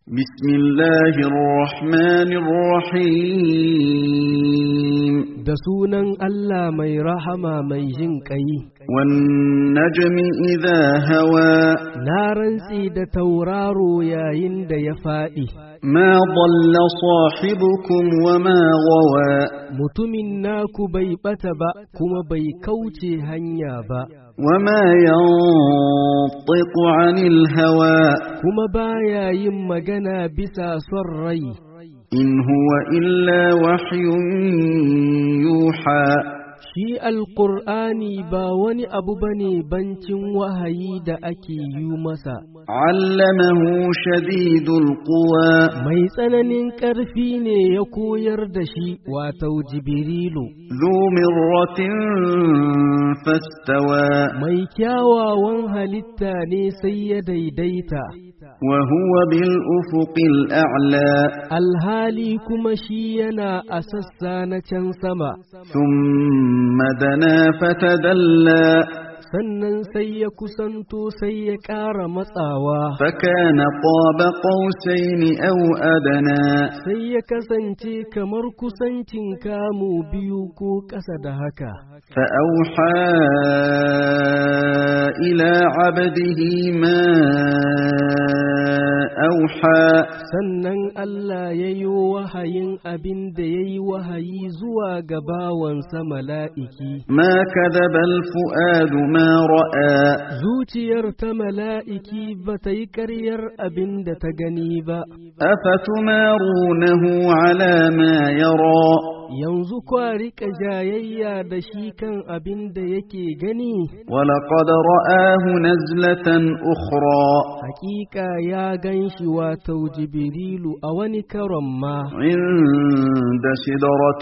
بسم الله الرحمن الرحيم da sunan Allah mai rahama mai jin ƙai, والنجم إذا هوى na rantsi da tauraro yayin da ya faɗi, ما ضل صاحبكم وما غوى mutumin naku bai ɓata ba kuma bai kauce hanya ba, وما ينطق عن الهوى kuma baya yin magana bisa son rai, إن هو إلا وحي يوحى shi alƙur'ani ba wani abu bane bancin wahayi da ake yi masa. علمه شديد القوى Mai tsananin ƙarfi ne ya koyar da shi wato Jibrilu, ذو مرة فاستوى mai kyawawan halitta ne sai ya daidaita, وهو بالأفق الأعلى alhali kuma shi yana a sassa na can sama, ثم دنا فتدلى sannan sai ya kusanto sai ya ƙara matsawa, فكان قاب قوسين أو أدنى sai ya kasance kamar kusancin kamu biyu ko ƙasa da haka. فأوحى إلى عبده ما أوحى Sannan Allah ya yi wahayin abin da ya yi wahayi zuwa ga bawansa mala'iki. ما كذب الفؤاد ما رأى Zuciyar ta mala'iki ba ta yi ƙaryar abin da ta gani ba, أفتمارونه على ما يرى yanzu kwa riƙa jayayya da shi kan abin da yake gani, ولقد رآه نزلة أخرى hakika ya gan shi wato Jibrilu a wani karon ma, عند سدرة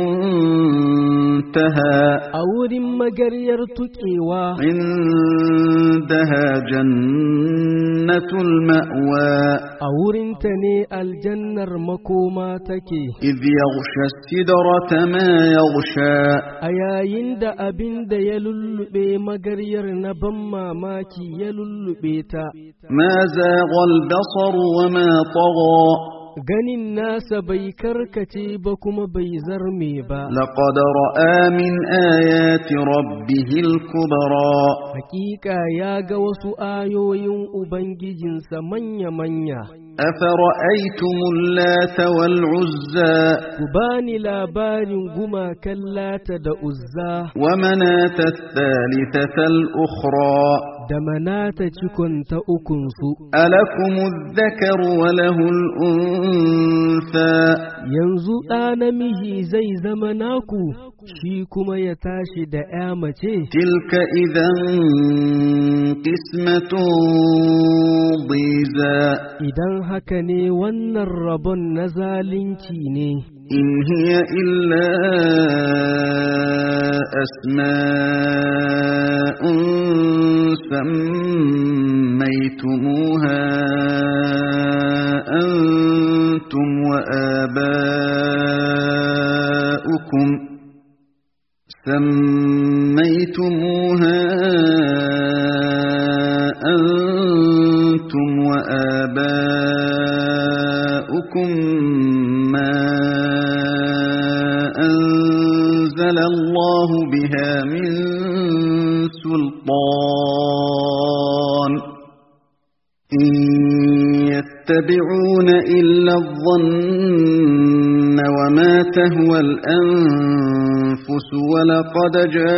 المنتهى a wurin magaryar tuƙewa, عندها جنة المأوى a wurinta ne aljannar makoma take. إذ يغشى السدرة ما يغشى A yayin da abin da ya lullube magaryar na ban mamaki ya lullube ta, ما زاغ البصر وما طغى ganin nasa bai karkace ba kuma bai zarme ba. لقد رأى من آيات ربه الكبرى Hakika ya ga wasu ayoyin Ubangijinsa manya-manya, أفرأيتم اللات والعزى ku bani labarin gumakan lata da uzza ومناة الثالثة الأخرى da manata cikon ta ukunsu. ألكم الذكر وله الأنثى Yanzu ɗa namiji zai zama naku, shi kuma ya tashi da ‘ya mace. تلك إذا قسمة ضيزى Idan haka ne wannan rabon na zalunci ne, إن هي إلا أسماء سميتموها أنتم وآباؤكم سميتموها أنتم وآباؤكم ما أنزل الله بها من سلطان إن يتبعون إلا الظن وما تهوى الأنفس ولقد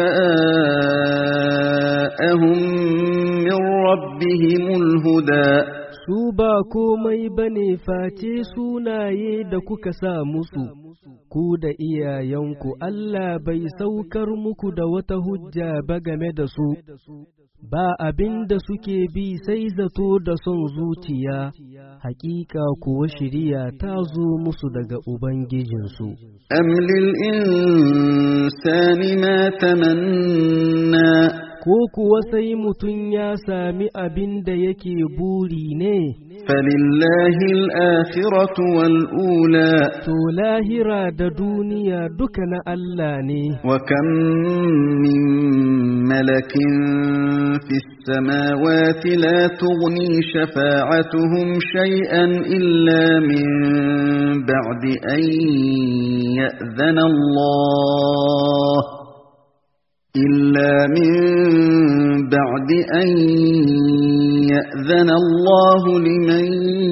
جاءهم من ربهم الهدى su ba komai ba ne face sunaye da kuka sa musu, ku da iyayenku Allah bai saukar muku da wata hujja ba game da su, ba abin da suke bi sai zato da son zuciya, hakika kuwa shiriya ta zo musu daga Ubangijinsu. أم للإنسان ما تمنى Ko kuwa sai mutum ya sami abin da yake buri ne, فلله الآخرة والأولى to lahira da duniya duka na Allah ne. وكم من ملك في السماوات لا تغني شفاعتهم شيئا إلا من بعد أن يأذن الله إلا من بعد أن يأذن الله لمن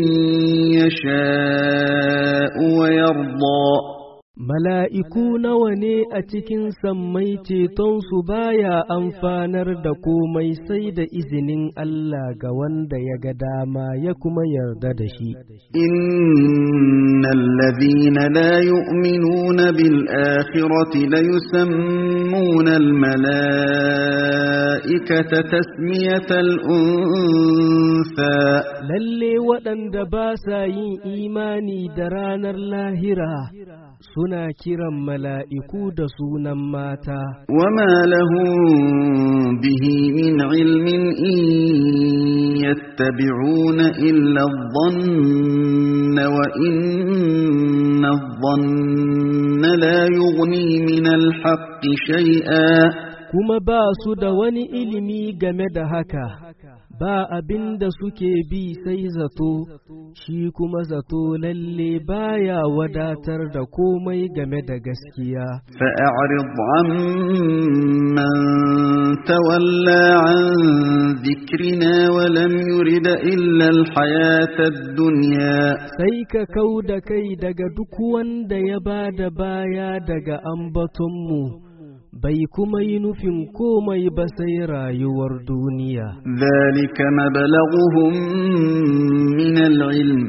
يشاء ويرضى Mala'iku nawa ne a cikin sammai cetonsu baya amfanar da komai sai da izinin Allah ga wanda ya ga dama ya kuma yarda da shi. Innal ladhina la yu'minuna bil akhirati la yusammuna al mala'ikata tasmiyatal unsa Lalle waɗanda ba sa yin imani da ranar lahira. suna kiran mala'iku da sunan mata. Wama lahum bihi min ilmin in yattabi'una illa dhanna wa inna dhanna la yughni min al-haqqi shay'a kuma ba su da wani ilimi game da haka. ba abin da suke bi sai zato, shi kuma zato lalle baya wadatar da komai game da gaskiya. فأعرض عمن تولى عن ذكرنا ولم يرد إلا الحياة الدنيا Sai ka kau da kai daga duk wanda ya ba da baya daga ambatonmu. bai kuma yi nufin komai ba sai rayuwar duniya. ذلك مبلغهم من العلم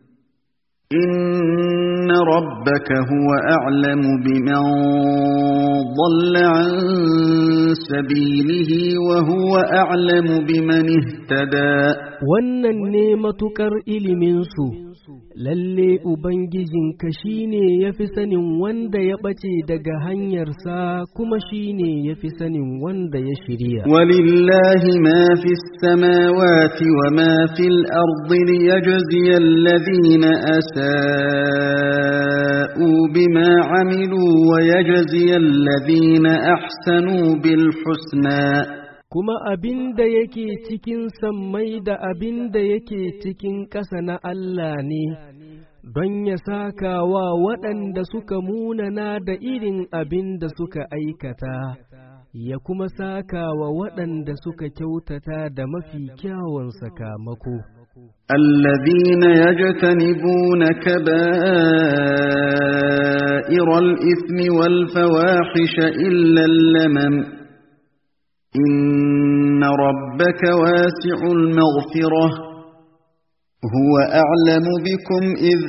إن ربك هو أعلم بمن ضل عن سبيله وهو أعلم بمن اهتدى Wannan ne matuƙar iliminsu, lalle Ubangijinka shi ne ya fi sanin wanda ya ɓace daga hanyarsa kuma shi ne ya fi sanin wanda ya shirya. ولله ما في السماوات وما في الأرض ليجزي الذين أساءوا بما عملوا ويجزي الذين أحسنوا بالحسنى Kuma abin da yake cikin sammai da abin da yake cikin ƙasa na Allah ne, don ya saka wa waɗanda suka munana da irin abin da suka aikata, ya kuma saka wa waɗanda suka kyautata da mafi kyawun sakamako. الذين يجتنبون كبائر الإثم والفواحش إلا اللمم إن ربك واسع المغفرة هو أعلم بكم إذ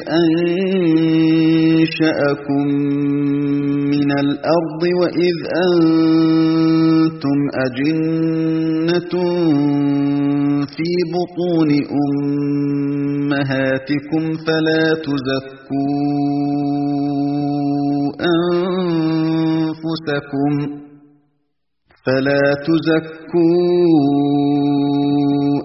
أنشأكم من الأرض وإذ أنتم أجنة في بطون أمهاتكم فلا تزكوا أنفسكم فلا تزكوا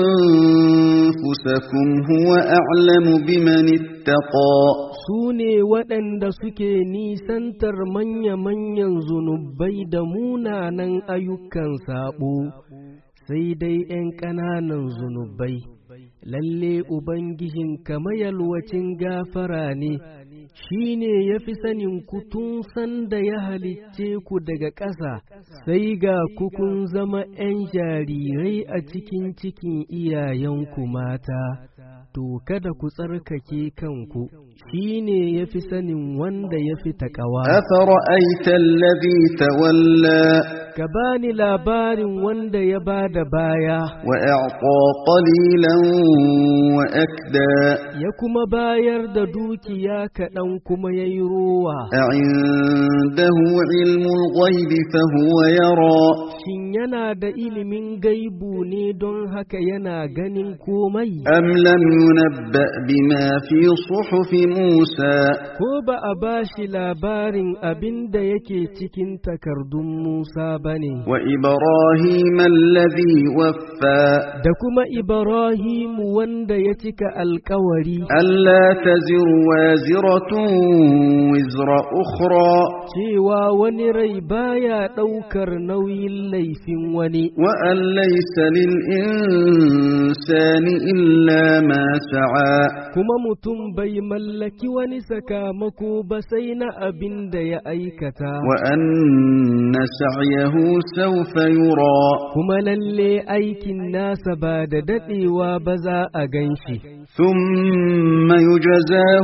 أنفسكم هو أعلم بمن اتقى Su ne waɗanda suke nisantar manya-manyan zunubai da munanan ayyukan saɓo, sai dai ’yan ƙananan zunubai. Lalle Ubangijin mayalwacin gafara ne, shi ne ya fi sanin ku tun sanda ya halicce ku daga ƙasa, sai ga ku kun zama ’yan jarirai a cikin cikin iyayenku mata. to kada ku tsarkake kanku shi ne ya fi sanin wanda ya fi taƙawa. أفرأيت الذي تولى Ka bani labarin wanda ya ba da baya, وأعطى قليلا وأكدى ya kuma bayar da dukiya kaɗan kuma ya yi rowa. أعنده علم الغيب فهو يرى Shin yana da ilimin gaibu ne don haka yana ganin komai? أم لم ينبأ بما في صحف موسى ko ba a ba shi labarin abin da yake cikin takardun Musa ba ne, وإبراهيم الذي وفى da kuma Ibrahimu wanda ya cika alkawari ألا تزر وازرة وزر أخرى cewa wani rai baya ɗaukar nauyin laifin wani, وأن ليس للإنسان إلا ما سعى kuma mutum bai mallaki wani sakamako ba sai na abin da ya aikata. وأن سعيه سوف يرى Kuma lalle aikin nasa ba da daɗewa ba za a gan shi. ثم يجزاه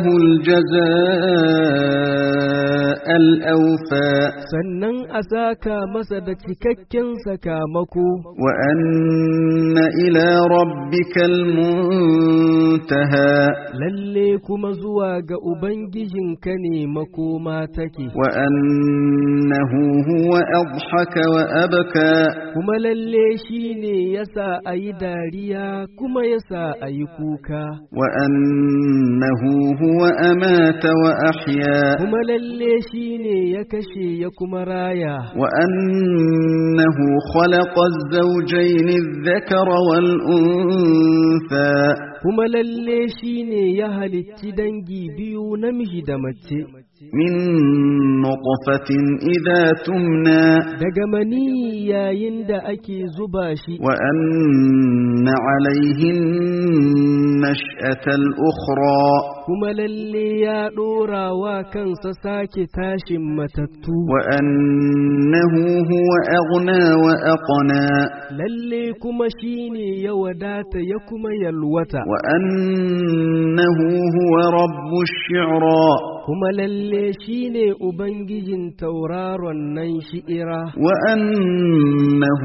الجزاء الأوفى sannan a saka masa da cikakken sakamako وأن إلى ربك المنتهى lalle kuma zuwa ga Ubangijinka ne makoma take وأنه هو أضحك وأبكى kuma lalle shi ne yasa a yi dariya kuma yasa a yi kuka وأنه هو أمات وأحيا kuma lalle shi ne ya kashe ya kuma raya وأنه خلق الزوجين الذكر والأنثى kuma lalle shi ne ya halicci dangi biyu namiji da mace من نطفة إذا تمنى daga mani yayin da ake zuba shi وأن عليه النشأة الأخرى kuma lalle ya ɗora wa kansa sake tashin matattu وأنه هو أغنى وأقنى lalle kuma shi ne ya wadata ya kuma yalwata وأنه هو رب الشعرى kuma lalle shi ne ubangijin tauraron nan shi'ira وأنه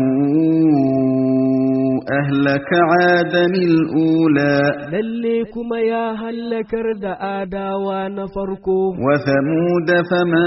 أهلك عادا الأولى lalle kuma ya hallakar da adawa na farko وثمود فما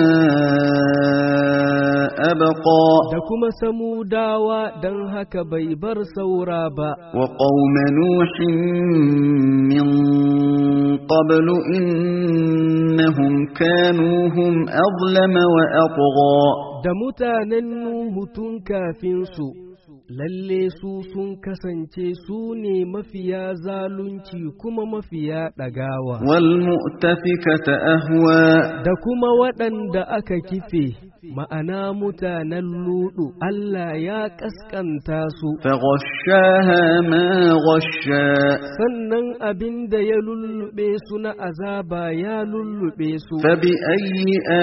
أبقى da kuma samudawa don haka bai bar saura ba وقوم نوح من قبل إنهم كانوا هم أظلم وأطغى da mutanen Nuhu tun kafin su lalle su sun kasance su ne mafiya zalunci kuma mafiya ɗagawa والمؤتفكة أهوى da kuma waɗanda aka kife ma'ana mutanen ludu Allah ya ƙasƙanta su فغشاها ما غشا sannan abin da ya lullube su na azaba ya lullube su فبأي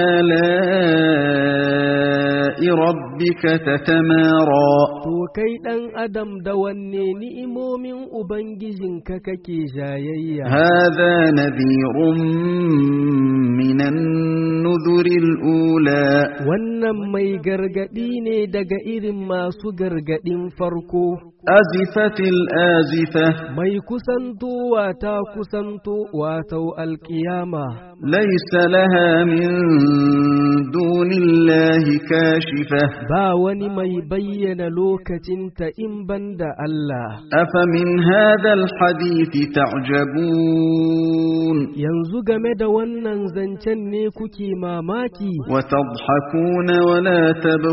آلاء ربك تتمارى to kai ɗan adam da wanne ni'imomin ubangijinka kake jayayya هذا نذير من النذر الأولى wannan mai gargaɗi ne daga irin masu gargaɗin farko أزفت الآزفة mai kusantowa ta kusanto wato alƙiyama ليس لها من دون الله كاشفة ba wani mai bayyana lokacinta in banda Allah أفمن هذا الحديث تعجبون yanzu game da wannan zancen ne kuke mamaki وتضحكون ولا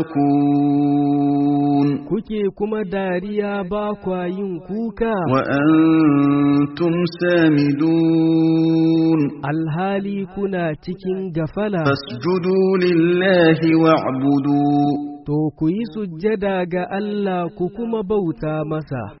تبكون kuke kuma dariya ba kwa yin kuka وأنتم سامدون alhali kuna cikin gafala فاسجدوا لله واعبدوا to ku yi sujjada ga Allah ku kuma bauta masa